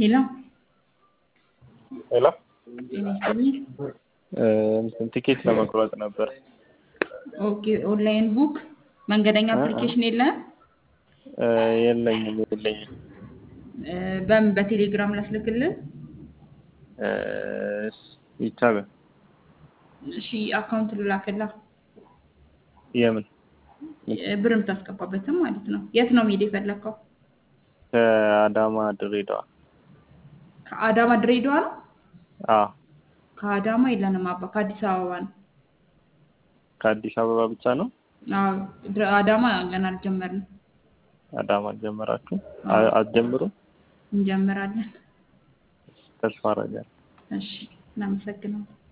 ሄሎ ሄሎ ጤና ይስጥልኝ። እንትን ቲኬት ለመቁረጥ ነበር። ኦኬ ኦንላይን ቡክ መንገደኛ አፕሊኬሽን የለህም? እ የለኝም የለኝም። እ በምን በቴሌግራም ላስልክልህ? እ ይቻላል። እሺ አካውንት ልላክልህ። የምን እ ብር የምታስገባበትም ማለት ነው። የት ነው መሄድ የፈለግከው? ከአዳማ ድሬዳዋ? ከአዳማ ድሬዳዋ ነው? አዎ ከአዳማ የለንም አባ ከአዲስ አበባ ነው። ከአዲስ አበባ ብቻ ነው? አዎ ድረ- አዳማ ገና አልጀመርንም። አዳማ አልጀመራችሁም? አዎ። አ- አትጀምሩም? እንጀምራለን። ተስፋ አደርጋለሁ። እሺ እናመሰግናለን።